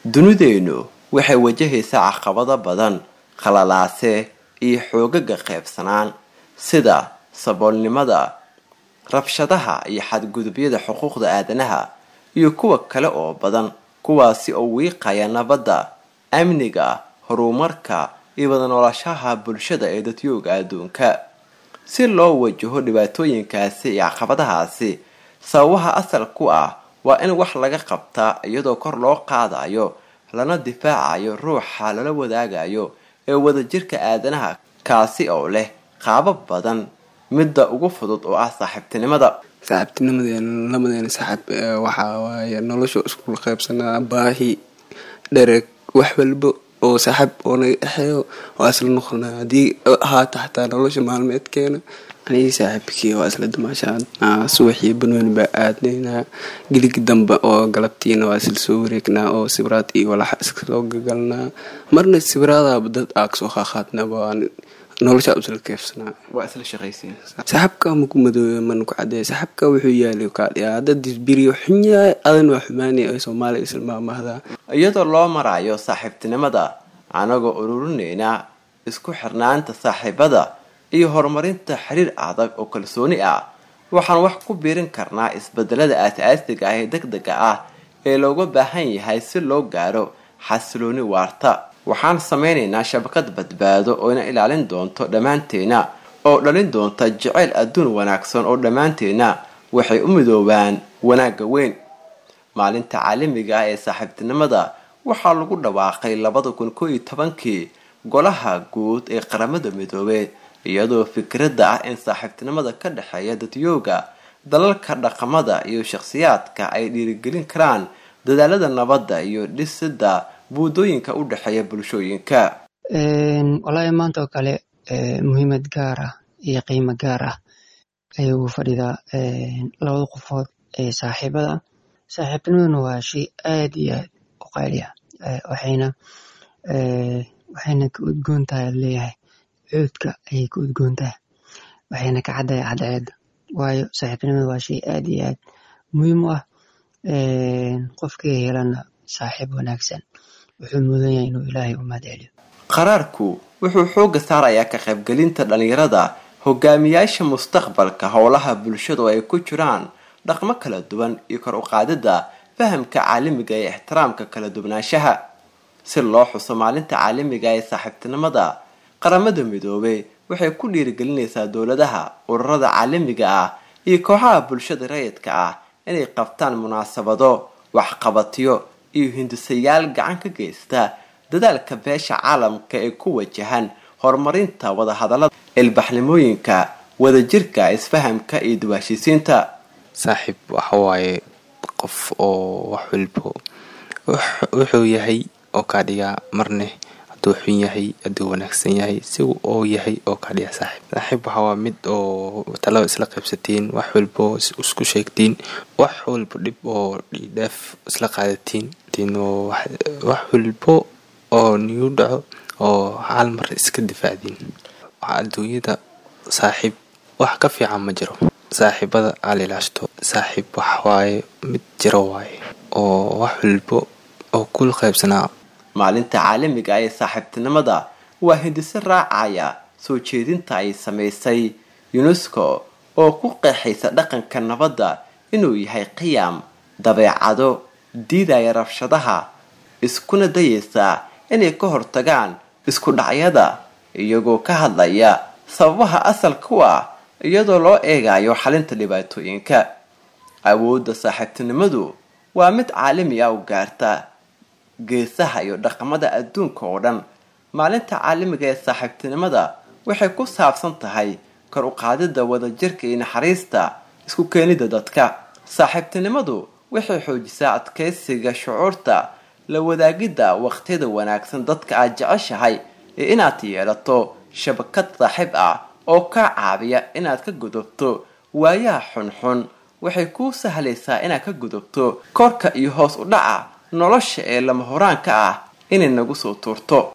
dunideennu waxay wajahaysaa caqabado badan khalalaase iyo xoogaga qeybsanaan sida saboolnimada rabshadaha iyo xadgudubyada xuquuqda aadanaha iyo kuwa kale oo badan kuwaasi oo wiiqaya nabadda amniga horumarka iyo wada noolashaha bulshada ee dadyooga adduunka si loo wajaho dhibaatooyinkaasi iyo caqabadahaasi sababaha asal ku ah waa in wax laga qabtaa iyadoo kor loo qaadayo lana difaacayo ruuxa lala wadaagayo ee wadajirka aadanaha kaasi oo leh qaabab badan midda ugu fudud oo ah saaxiibtinimada saaxiibtinimadeena lamadeena saaxiib waxaa waaye nolosha isku qaybsanaa baahi dhereg wax walba oo saaxiib oo naga dhexeeyo waa isla noqonaa haddii ahaata xataa nolosha maalmeedkeena anigii saaxiibkii waa isla dumaashaan subaxii banweyne baa aadnaynaa geligi dambe oo galabtiina waa isla soo wareegnaa oo sibiraad iyo walaxa iskasoo gagalnaa marna sibiraadaaba dad aa kasoo qaaqaadnaba nolosha isla keefsanaa waa isla shaqaysiin saaxibka maku madoobe mana ku cadeeya saaxibka wuxuu yaalay kaadhiyaa hadda disbiriyo xunyahay adan waa xumaanaya ay soomaaliya islmaamahdaa iyadoo loo marayo saaxiibtinimada anagoo ururinayna isku xirnaanta saaxiibada iyo horumarinta xiriir adag oo kalsooni ah waxaan wax ku biirin karnaa isbedelada aas-aasiga ah ee deg dega ah ee looga baahan yahay si loo gaaro xasilooni waarta waxaan sameynaynaa shabakad badbaado oo ina ilaalin doonto dhammaanteena oo dhalin doonta jeceyl adduun wanaagsan oo dhammaanteena waxay u midoobaan wanaagga weyn maalinta caalamiga ah ee saaxiibtinimada waxaa lagu dhawaaqay labada kun koo iyo tobankii golaha guud ee qaramada midoobey iyadoo fikradda ah in saaxiibtinimada ka dhexeeya dadyooga dalalka dhaqamada iyo shakhsiyaadka ay dhiirigelin karaan dadaalada nabadda iyo dhisida buudooyinka u dhexeeya bulshooyinka wallaahi maanta oo kale muhiimad gaar ah iyo qiimo gaar ah ayay ugu fadhidaa labada qofood ee saaxiibada saaxiibtinimaduna waa shay aad iyo aad u qaali ah waxayna waxayna ka udgoon tahay leeyahay cuudka ayay ka udgoon tahay waxayna ka caddahay cadceedda waayo saaxiibtinimada waa shay aad iyo aad muhiim u ah qofkii helana saaxiib wanaagsan wuxuu mudan yahay inuu ilaahay u mahadceliyo qaraarku wuxuu xooga saarayaa ka qaybgelinta dhalinyarada hogaamiyaasha mustaqbalka howlaha bulshadu ay ku jiraan dhaqmo kala duwan iyo kor u qaadida fahamka caalamiga ee ixtiraamka kala duwanaanshaha si loo xuso maalinta caalamiga ee saaxiibtinimada qaramada midoobey waxay ku dhiirigelinaysaa dowladaha ururada caalamiga ah iyo kooxaha bulshada rayidka ah inay qabtaan munaasabado waxqabadyo iyo hindisayaal gacan ka geysta dadaalka beesha caalamka ee ku wajahan horumarinta wadahadalada ilbaxnimooyinka wadajirka isfahamka iyo duwaashiisiinta saaxiib waxawaaye qof oo wax walbo wuxuu yahay oo kaa dhigaa marne hadduu xun yahay hadduu wanaagsan yahay sigu oo yahay oo kaa dhiga saaxiib saaxiib waxawaa mid oo talaba isla qaybsatiin wax walbo isku sheegtiin wax walbo dhib oo dhiidhaaf isla qaadatiin wax walbo oo nigu dhaco oo hal mar iska difaacdiin adduunyada saaxiib wax ka fiican ma jiro saaxiibada aala ilaashto saaxiib wax waaye mid jiro waaye oo wax walbo oo kula qaybsanaa maalinta caalamiga ee saaxiibtinimada waa hindise raacaya soo jeedinta ay samaysay unesco oo ku qeexaysa dhaqanka nabadda inuu yahay qiyam dabeecado diidaya rabshadaha iskuna dayaysa inay ka hortagaan isku dhacyada iyagoo ka hadlaya sababaha asalka u ah iyadoo loo eegayo xalinta dhibaatooyinka awoodda saaxiibtinimadu waa mid caalami ah u gaarta geesaha iyo dhaqamada adduunka oo dhan maalinta caalamiga ee saaxiibtinimada waxay ku saabsan tahay kor u qaadida wadajirka iyo naxariista isku keenida dadka saaxiibtinimadu waxay xoojisaa adkeysiga shucuurta la wadaagidda waqtiyada wanaagsan dadka aad jeceshahay ee inaad yeelato shabakad saaxiib ah oo kaa caabiya inaad ka gudubto waayaha xunxun waxay kuu sahlaysaa inaad ka gudubto korka iyo hoos u dhaca nolosha ee lama horaanka ah inay nagu soo tuurto